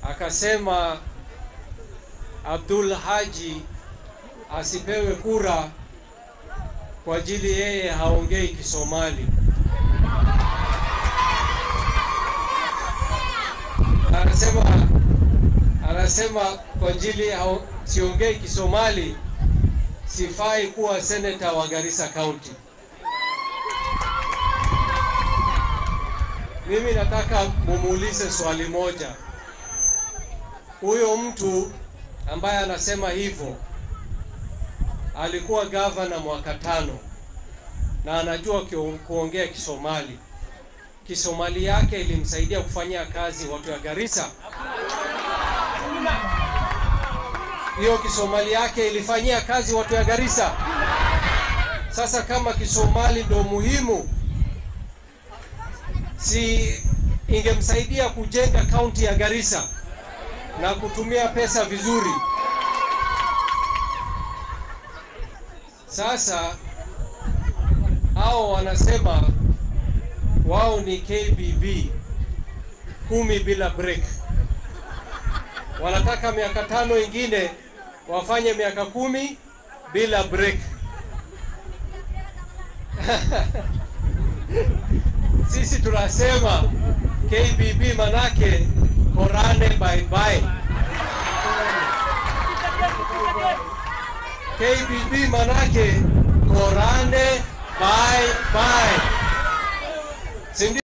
akasema Abdul Haji asipewe kura kwa ajili yeye haongei Kisomali. Anasema anasema kwa ajili hao- siongei Kisomali sifai kuwa seneta wa Garissa County. Mimi nataka mumuulize swali moja. Huyo mtu ambaye anasema hivyo alikuwa gavana mwaka tano na anajua kio- kuongea Kisomali. Kisomali yake ilimsaidia kufanyia kazi watu ya Garissa. Hiyo Kisomali yake ilifanyia kazi watu ya Garissa. Sasa kama Kisomali ndo muhimu, si ingemsaidia kujenga kaunti ya Garissa na kutumia pesa vizuri. Sasa hao wanasema wao ni KBB kumi bila break. Wanataka miaka tano ingine wafanye miaka kumi bila break. Sisi tunasema KBB manake Korane bye bye. KBB manake Korane bye bye. Si ndio?